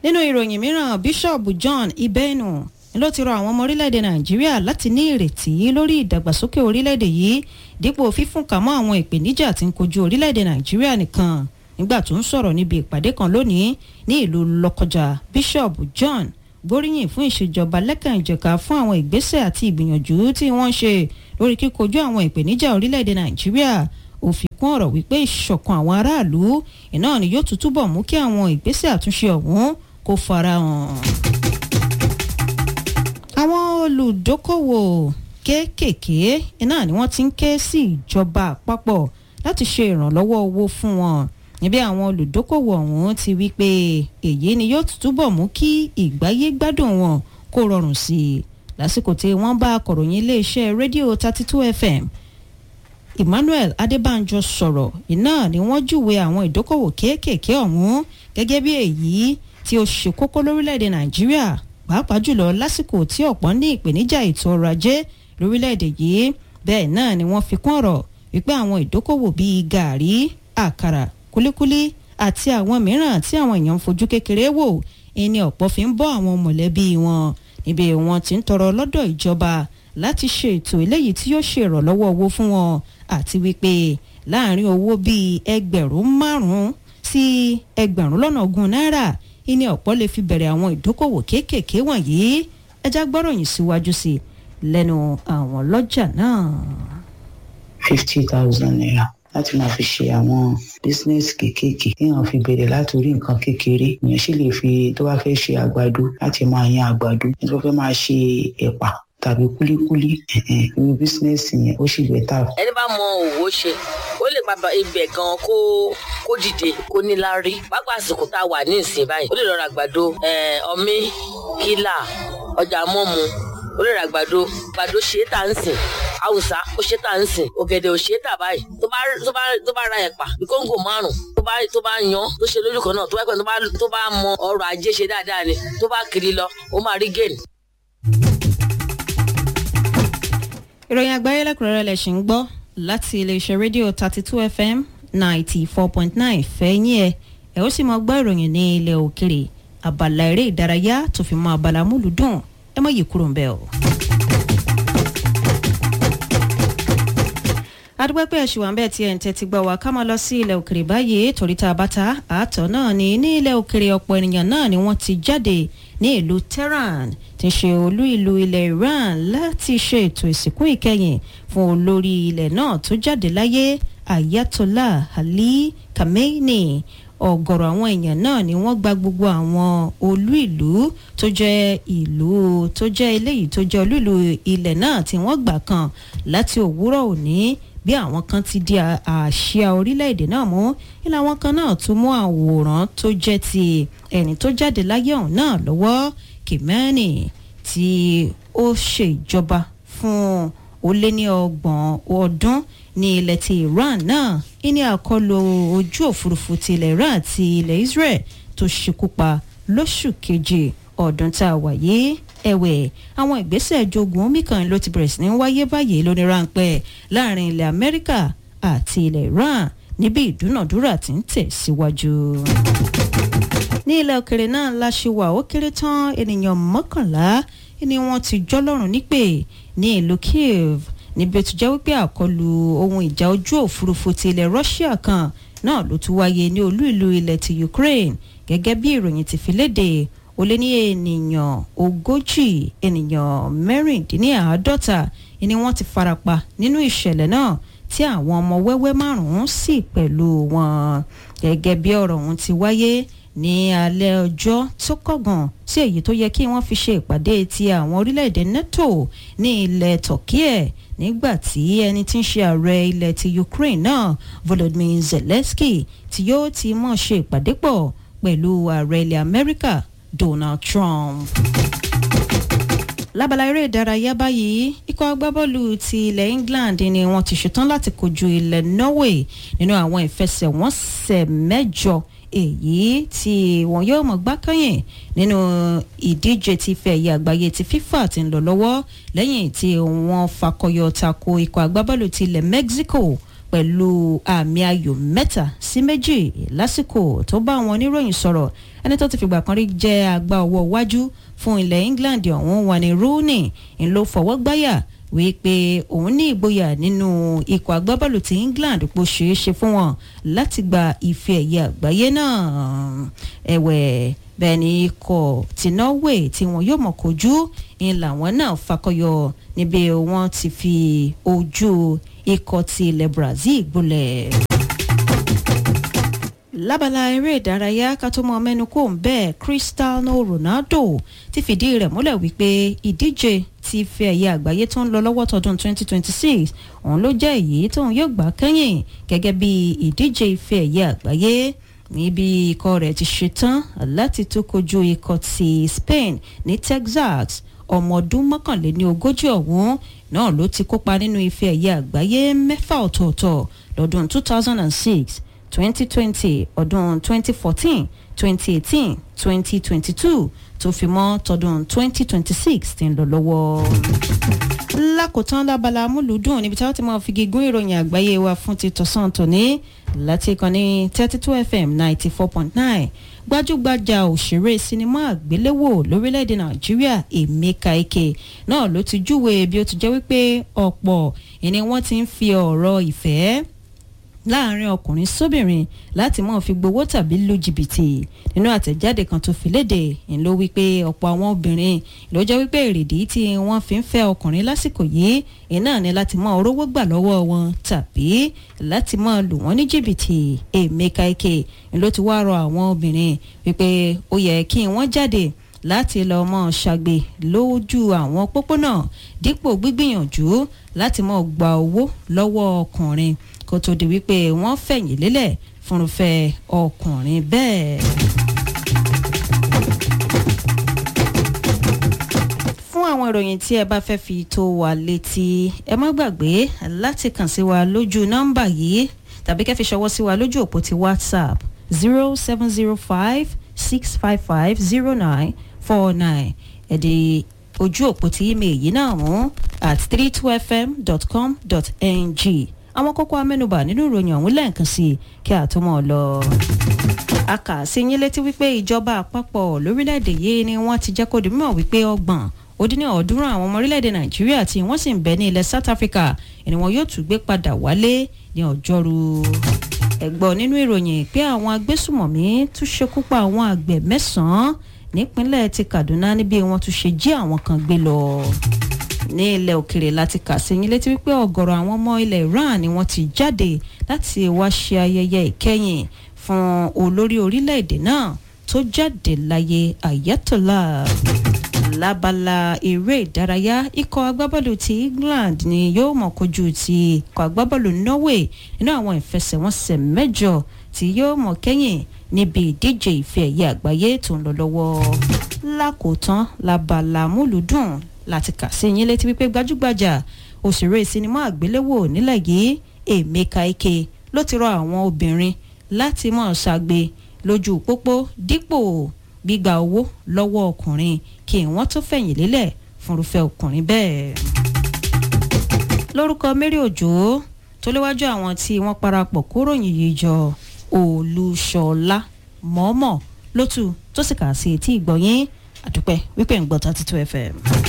nínú ìròyìn mìíràn bíṣọ̀bù john ibenu ló ti rọ àwọn ọmọ orílẹ̀-èdè nàìjíríà láti ní ìrètí lórí ìdàgbàsókè orílẹ̀-èdè yìí dípò fífúnka mọ́ àwọn ìpèníjà tí ń kojú orílẹ̀-èdè nàìjíríà nìkan nígbà tó ń sọ̀rọ̀ níbi ìpàdé kan lónìí ní ìlú lọ́kọjà bíṣọ̀bù john gbóríyìn fún ìṣèjọba lẹ́kànjẹ̀ka fún àwọn ìgbésẹ̀ àti ìgbìyànjú tí wọ́n ń ṣe lórí kíkojú àwọn ìpèníjà orílẹ̀-èdè nàìjíríà ó fi kún ọ̀rọ̀ wípé ìṣọ̀kan àwọn aráàlú iná ni yóò tún túbọ̀ mú kí àwọn ìgbésẹ̀ àtúnṣe ọ̀hún kó farahàn. àwọn olùdókòwò kéékèèké iná ni wọ́n ti ń ké sí ìjọba àpapọ̀ láti ṣe ìrànlọ́wọ́ owó fún wọn níbi àwọn olùdókòwò ọ̀hún ti wí pé èyí ni yóò túbọ̀ mú kí ìgbáyé gbádùn wọn kó rọrùn sí i lásìkò tí wọ́n bá akọ̀ròyìn iléeṣẹ́ rédíò thirty two fm emmanuel adébánjọ sọ̀rọ̀ iná ni wọ́n júwe àwọn ìdókòwò kéékèèké ọ̀hún gẹ́gẹ́ bí èyí tí ó ṣe kókó lórílẹ̀‐èdè nàìjíríà pàápàá jùlọ lásìkò tí ọ̀pọ̀ ní ìpèníjà ètò ọrọ̀ ajé lórílẹ̀‐èdè yìí bẹ́ẹ̀ náà ni wọ́n fi kún ọ̀rọ̀ wípé àwọn ìdókòwò bíi gàárì àkàrà kúlíkúlí àti àwọn mìíràn tí àwọn èèyàn ń fojú kékeré wò ẹni ọ̀pọ̀ fi ń bọ́ àwọn mọ̀lẹ́bí wọn níbi wọn ti ń tọrọ lọ́dọ̀ ìjọba láti ṣe ètò eléyìí tí yóò ṣe ìrànlọ́wọ́ owó fún wọn àti wípé láàrin owó bíi ẹgbẹ̀rún márùn-ún sí ẹgbẹ̀rún lọ́nà ogún náírà ìní ọ̀pọ̀ lè fi bẹ̀rẹ̀ àwọn ìdókòwò kéékèèké wọ̀nyí ẹja gbọ́ròyìn síwájú sí lẹ́nu àwọn lọ́jà náà. fifty thousand naira láti máa fi ṣe àwọn bísínẹ́sì kéékèèké téèyàn fi bẹ̀rẹ̀ láti orí nǹkan kékeré èèyàn sì lè fi tó bá fẹ́ ṣe àgbàdo láti máa yan àgbàdo tó fẹ́ máa ṣe ẹ̀pà tàbí kúlíkúlí irú bísínẹ́sì yẹn ó sì bẹ́tà. ẹni bá mọ òwò ṣe ó lè pa ibẹ̀ gan kó kó dìde kó níláárí pápá àsìkò tá a wà ní ìsìn báyìí ó lè lọ ra àgbàdo ọmí kílà ọjà mọ́mu ó lè ra àgbàdo àgbàdo ṣe é tà ń sìn haúsá ó ṣe é tà ń sìn ògèdè ò ṣe é tà báyìí tó bá tó bá tó bá ra ẹ̀pà bí kóńgò márùn tó bá tó bá yan tó ṣe lójú kan náà tó bá pẹ́ tó bá tó bá mọ ọrọ̀ ajé ṣe dáadáa ni tó bá kiri lọ ó máa rí gain. ìròyìn àgbáyé lẹ́kùnrẹ́rẹ́ lẹ̀ ṣì ń gbọ́ láti iléeṣẹ́ rédíò thirty two fm ninety four point nine fẹ́yìn ẹ̀ ẹ̀ ó sì máa gbọ́ ìròyìn ní ilẹ̀ òkèrè abala eré ìdárayá tó fi mọ abala múlùdùn ẹ má yí kúrò ń bẹ́ẹ̀ o. adúpẹ́ pé ẹ̀ṣù wàǹbẹ̀ tí ẹ̀ ń tẹ́tí gbọ́ wá ká máa lọ sí ilẹ̀ òkèrè báyìí torí tá a bá ta àátọ̀ náà ni ní ilẹ̀ òkèrè ọ̀pọ̀ ènìyàn náà ni wọ́n ti jáde ní ìlú tehran tí ń ṣe olú ìlú ilẹ̀ iran láti ṣe ètò ìsìnkú ìkẹyìn fún olórí ilẹ̀ náà tó jáde láyé ayatollah ali khamenei ọ̀gọ̀rọ̀ àwọn èèyàn náà ni wọ́n gba gbogbo àwọn olú ìlú tó jẹ́ ìlú tó jẹ́ eléyìí tó jẹ́ olú ìlú ilẹ̀ náà tí wọ́n gbà kan láti òwúrọ̀ òní bí àwọn kan ti di àṣìá orílẹ̀-èdè náà mú ilé àwọn kan náà tún mú àwòrán tó jẹ́ ti ẹni tó jáde láyé ọ̀hún náà lọ́wọ́ kìmẹ́ẹ̀nì tí ó ṣe ìjọba fún ó lé ní ọgbọ̀n ọdún ní ilẹ̀ ti iran náà ní àkọlù ojú òfurufú ti ilẹ̀ iran àti ilẹ̀ israel tó ṣekú pa lóṣù keje ọdún tá a wà yìí ẹ̀wẹ̀ àwọn ìgbésẹ̀ jogun omi kan ló ti bẹ̀rẹ̀ sí ní wáyé báyìí lóní ráńpẹ́ láàrin ilẹ̀ amẹ́ríkà àti ilẹ̀ iran níbi ìdúnàdúrà tí ń tẹ̀ síwájú. ní ilẹ̀ òkèrè náà la ṣe wà ó kéré tán ènìyàn mọ́kànlá ni wọ́n ti jọ́lọ́rùn nípè ní ìlú kiev níbi tó jẹ́ wípé àkọlù ohun ìjà ojú òfurufú ti ilẹ̀ russia kan náà ló tún wáyé ní olú ìlú ilẹ̀ ti ukraine gẹ́gẹ́ bí ìròyìn ti fi léde ó lé ní ènìyàn ogójì ènìyàn mẹ́rìndínláàádọ́ta ni wọ́n ti farapa nínú ìṣẹ̀lẹ̀ náà tí àwọn ọmọ wẹ́wẹ́ márùn-ún sì pẹ̀lú wọn gẹ́gẹ́ bí ọ̀rọ̀ ọ̀hún ti wáyé ní alẹ́ ọjọ́ tó kọ̀gàn sí èyí tó yẹ kí wọ́n fi ṣe ìpàdé ti àwọn orílẹ̀-èdè neto ní ilẹ̀ turkey nígbà tí ẹni tí ń ṣe ààrẹ ilẹ̀ ti ukraine náà volodymyr zelensky tí yóò ti mọ̀ ṣe ìpàdé pọ̀ pẹ̀lú ààrẹ ilẹ̀ amẹ́ríkà donald trump. lábala eré ìdárayá báyìí ikọ̀ agbábọ́ọ̀lù ti ilẹ̀ england ni wọ́n ti ṣetán láti kojú ilẹ̀ norway nínú àwọn ìfẹsẹ̀wọnsẹ̀ mẹ́jọ èyí tí wọn yóò mọ̀ gbákẹ́yìn nínú ìdíje ti fẹ̀ ẹ̀yẹ àgbáyé ti fifa ti ń lọ lọ́wọ́ lẹ́yìn tí wọ́n fakọyọ tako ikọ̀ agbábọ́ọ̀lù ti ilẹ̀ mexico pẹ̀lú àmì ayò mẹ́ta sí méjì lásìkò tó bá àwọn oníròyìn sọ̀rọ̀ ẹni tó ti fìgbà kan rí jẹ́ àgbà ọwọ́ wájú fún ilẹ̀ England ọ̀hún Wayne Rooney ń ló fọwọ́ gbáyà wípé òun ní ìgboyà nínú ikọ̀ agbábọ́ọ̀lù ti England pò ṣeé ṣe fún wọn láti gba ife ẹ̀yẹ àgbáyé náà ẹ̀wẹ̀ bẹ́ẹ̀ ni ikọ̀ ti Norway tí wọn yóò mọ̀ kojú ń làwọn náà fakọyọ níbi wọn ti fi ojú ikọ̀ ti ilẹ̀ Brazil gbolẹ̀ lábala eré ìdárayá ká tó mọ mẹ́nu kò ń bẹ́ẹ̀ Cristiano Ronaldo ti fìdí rẹ̀ múlẹ̀ wípé ìdíje ti ife ẹ̀yẹ àgbáyé tó ń lọ lọ́wọ́ tọdún 2026 òun ló jẹ́ èyí tóun yóò gbà kẹ́yìn gẹ́gẹ́ bí ìdíje ife ẹ̀yẹ àgbáyé níbi ikọ̀ rẹ̀ ti ṣetán láti tó kojú ikọ̀ ti Spain ní Texas ọmọ ọdún mọ́kànléní ogójì ọ̀hún náà ló ti kópa nínú ife ẹ̀yẹ àgbáyé mẹ́fà ọ̀tọ̀ọ̀tọ̀ lọ́dún 2006 2020 ọdún 2014 2018 2022 tó fi mọ́ tọdún 2026 tí ń lọ lọ́wọ́. lákòótán lábala amúlùúdùn níbi tí wọ́n ti máa fi gígùn ìròyìn àgbáyé wa fún ti tọ̀sán tòní láti ìkànnì 32 fm 94.9 gbajúgbajà òṣèré sinimá àgbéléwò lórílẹ̀‐èdè nàìjíríà emeka ike náà ló ti júwe bí ó ti jẹ́ wípé ọ̀pọ̀ ìní wọ́n ti ń fi ọ̀rọ̀ ìfẹ́ láàrin ọkùnrin sóbìnrin láti máa fi gbowó tàbí lu jìbìtì nínú àtẹ̀jáde kan tó fi léde ń ló wípé ọ̀pọ̀ àwọn obìnrin ló jẹ́ wípé èrèdí tí wọ́n fi ń fẹ́ ọkùnrin lásìkò yìí iná ni láti máa rówó gbà lọ́wọ́ wọn tàbí láti máa lù wọ́n ní jìbìtì Emeka Ike ń ló ti wá rọ àwọn obìnrin wípé ó yẹ kí wọ́n jáde láti lọ mọ ṣàgbé lójú àwọn pópónà dípò gbígbìyànjú láti mọ gba owó lọ́wọ́ ọkùnrin kó tó di wípé wọ́n fẹ̀yìn lélẹ̀ fúnrúfẹ́ ọkùnrin bẹ́ẹ̀. fún àwọn ìròyìn tí ẹ bá fẹ́ fi tó wa létí ẹ má gbàgbé láti kàn sí wa lójú nọ́mbà yìí tàbí kẹ́ fi ṣọwọ́ sí wa lójú òpó ti WhatsApp zero seven zero five six five five zero nine four nine ẹ̀dẹ̀ ojú òpó ti email yìí náà mú at three two fm dot com dot ng àwọn kókó amẹ́nubà nínú ìròyìn ọ̀hún lẹ́ẹ̀kan sí i kí a tó mọ̀ ọ́ lọ. a kà sí yín létí wípé ìjọba àpapọ̀ lórílẹ̀‐èdè yìí ni wọ́n ti jẹ́ kó di mímọ̀ wípé ọgbọ̀n ó dín ní ọ̀ọ́dúnrún àwọn ọmọ orílẹ̀‐èdè nàìjíríà tí wọ́n sì ń bẹ ní ilẹ̀ south africa ni wọn yóò tún gbé padà wálé ní ọjọ́rú. ẹ̀gbọ́n nínú ìròyìn pé àwọn agbésùmọ̀mí tún ṣekú pa àwọn àgbẹ̀ mẹ́sàn-án nípínlẹ̀ ti kaduna níbi wọ́n tún ṣe jí àwọn kan gbé lọ ní ilẹ̀ òkèrè láti kà sí yín létí wípé ọ̀gọ̀rọ̀ àwọn ọmọ ilẹ̀ Iran ni wọ́n ti jáde láti wá ṣe ayẹyẹ ìkẹyìn fún olórí orílẹ̀-èdè náà tó jáde láyé Ayatollah lábala eré ìdárayá ikọ̀ agbábọ́ọ̀lù ti England ni yóò mọ̀ kojú ti ikọ̀ agbábọ́ọ̀lù Norway nínú àwọn ìfẹsẹ̀wọnsẹ̀ mẹ́jọ tí yóò mọ̀ kẹ́yìn níbi ìdíje ìfẹ́ ẹ̀yẹ àgbáyé tó ń lọ lọ́wọ́ lákòótán labala múlùdùn láti kà sí yín létí wípé gbajúgbajà òṣèré sinimá àgbéléwò nílẹ̀ yìí Emeka Ike ló ti rọ àwọn obìnrin láti mọ̀ ṣàgbé lójú pópó dípò gbígba owó lọ́wọ́ ọkùnrin kí wọ́n tó fẹ̀yìn lélẹ̀ fúnrúfẹ́ ọkùnrin bẹ́ẹ̀. lórúkọ Mary Òjó tó léwájú àwọn tí wọ́n parapọ̀ kóròyìn yìí jọ Olúṣọlá mọ́mọ́ lótú tó sì kà sí etí ìgbọ̀nyín àdúpẹ́ wípé ń gbọ́ thirty two FM.